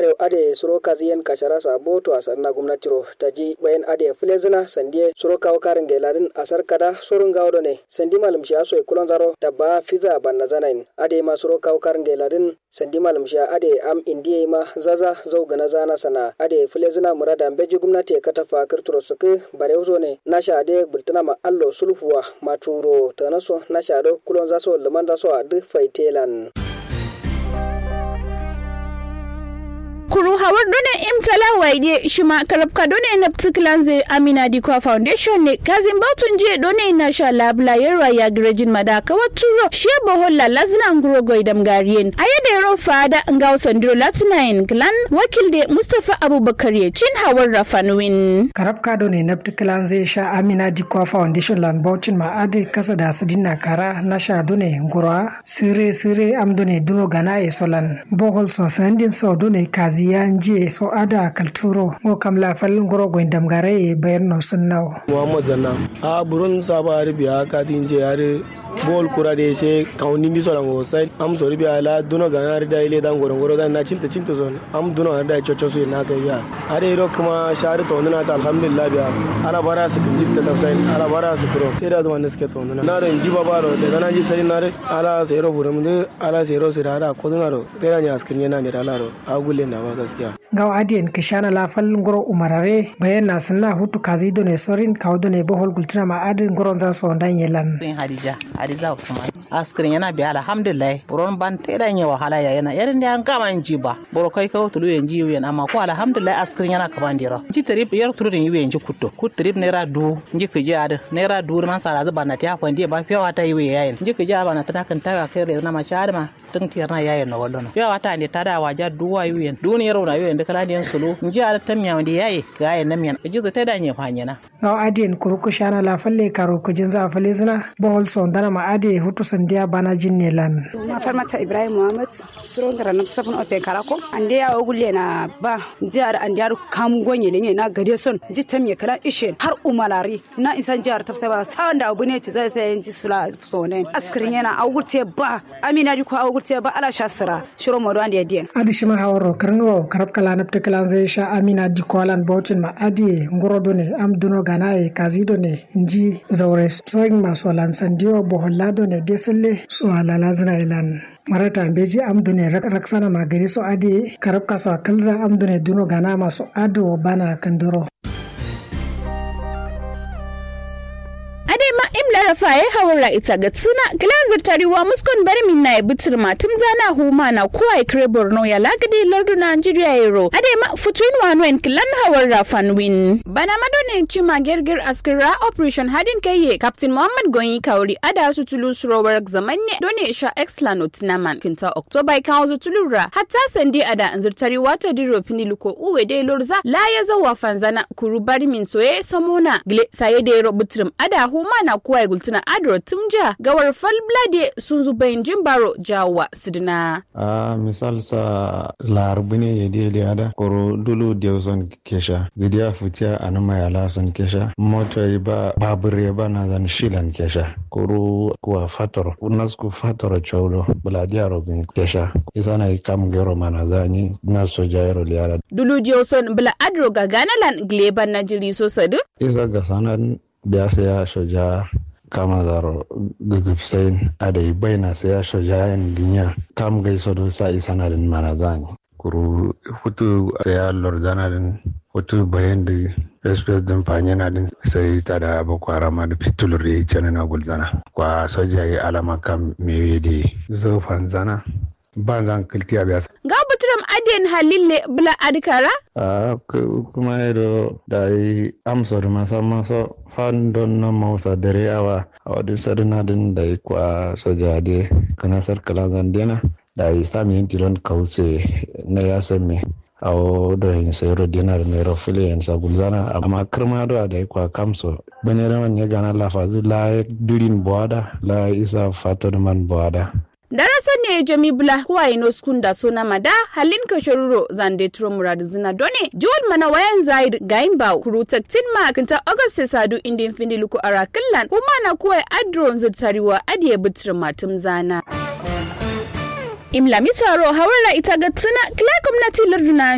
bare ade suro kaziyen kashara sabo to asanna gwamnati ro taji bayan ade filezina sandie suro kawo karin geladin asar kada surun gawdo ne sandi malum sha so kulon zaro dabba fiza banna zanain ade ma suro kawo karin geladin sandi malum sha ade am indiye ma zaza zau gana zana sana ade filezina murada beji gwamnati ka tafa kirturo suku bare uzo ne nasha ade bultuna ma allo sulhuwa maturo tanaso nasha do kulon zaso liman zaso a duk faitelan kuru hawar done imtala waide shima karabka done na ptiklanze amina dikwa foundation ne kazin bautun je done na sha labla yarwa ya grejin madaka waturo she boholla lazna nguro goidam garien ayede ro fada ngaw sandiro latinain clan wakil de mustafa abubakar ye cin hawar rafanwin karabka done na ptiklanze sha amina dikwa foundation lan bautin ma ade kasa da sidina kara na sha done nguro sire sire am done duno gana e solan bohol so sandin so done kazi ziyanji so ada kalturo ngo kam la fal ngoro go ndam gare bayan no sunnaw muhammad zanna a burun saba arbiya ka dinje yare bol kura de she kauni ndi sola ngo sai am so ribiya la duno ga yare da ile dan goro goro dan na cinta cinta son am duno har da chocho su na kai ya are ro kuma shari to na ta alhamdulillah biya ala bara su kin jitta tafsai ala bara su kuro sai da zuwan suke to na na ran ji baba ro da na ji sai na re ala sai ro burum de ala sai ro sai da ko dun ro sai da ni askin yana ne da ala ro agule na ba gaskiya gaw adiyen kishana la fal ngoro umarare bayan na sanna hutu kazi done sorin kaw done bohol gultina ma adin ngoro za so dan yelan hadija hadiza usman askirin yana biya alhamdulillah buron ban teda yin wahala ya yana yarin da an kama in ji ba boro kai kawo tulu yan ji yan amma ko alhamdulillah askirin yana kaman dira ji trip yar tulu da yiwe ji kutto ku trip naira du ji ku ji ad naira du man sara zuba na ta fandi ba fiyawa ta yiwe yayin ji ku ji ba na ta kan ta kai na ma shar ma tun tiyar na yayin na wallo fiyawa ta ne ta da waja duwa yiwe duniyar na yiwe da kala diyan sulu ji ad ta miya wanda yayi ga yayin nan miyan ji ta da ne fanyana gaw adiyen kuruku shana la falle karo kujin za falle zina bohol so dana ma ade hutu sandiya bana jinne lan ma farmata ibrahim muhammad suro ngara na safun ope karako ande ya ogulle na ba jihar ande ya kam gonye ne na gade son ji tam ya kala ishe har umalari na insan jihar tafsa ba sawan da abu ne ci zai sai ji sula so ne askirin yana augurte ba amina di ko augurte ba ala shasira shiro modo ande diyan adi shima hawaro karngo karab kala napte kala zai sha amina di ko lan bautin ma adi ngoro done am duno ganaye kazi done inji zaure soyin maso lan sandiyo boholla done desille so alala zina ilan marata beji amdune raksana magani so adi karab kaso kalza amdune duno gana maso ado bana kandoro ma imla rafa ya hawara ita ga tsuna gilazar tariwa muskon bar min na butur matum zana huma na kuwa ikre borno ya lagadi lardu nigeria yero ade ma futuin wanwen kilan hawar rafan win bana madone chima gerger askira operation hadin kaye captain muhammad gonyi kauri ada su tulu surowar zamanne done sha excellent naman kinta october kan su tulura hatta sandi ada anzur tariwa ta diro piniluko uwe de lorza la ya zawa fanzana kuru bari min soye samona gile saye de ro butrum ada huma na kuwa ya gultuna adro tumja gawar falblade sun zubayin jimbaro jawa sidina. a misal sa larabu ne ya dele ada koro dulu da son kesha gidiya futiya a nama ya la son kesha moto ya ba babur ya ba na zan shilan kesha koro kuwa fator unasku fator chaulo buladiya robin kesha isa na kam gero mana zani na soja yaro liara dulu diyo son bula adro ga ganalan gleban na jiri so sadu isa ga sanan biasa ya shoja kama zaro gugupsain adai baina sai ya shoja yan ginya kam gai sodo sa isa na din marazani kuru hutu sai ya lordana din hutu bayan da espes din fanye na din sai ta da boko haram da fitulur ya yi na gulzana kwa soja ya alama kam mewe da zo fanzana ban zan kiltiya biya ga buturam adiyan halille bula adikara a kuma yado da yi amsa da masa masa fan don na mausa dare awa a wadda sadina din da yi kwa soja de kana sarkala zandena da yi sami yin tilon kause na ya me a wadda yin sayaro dinar naira fili yin sagulzana amma kirma da da yi kwa kamso bane raman ya gana lafazu la durin buwada la isa fatar man buwada darasa ne jami bula kuwa ino skunda sona mada halin ka shoruro zande turo murad zina done jiwal mana wayan zaid gain ba kuru taktin ma kinta august sadu indin findi luku ara killan kuma na kuwa adron zurtariwa adiye butir matum zana imla misaro hawara ita ga tsina kila gwamnati larduna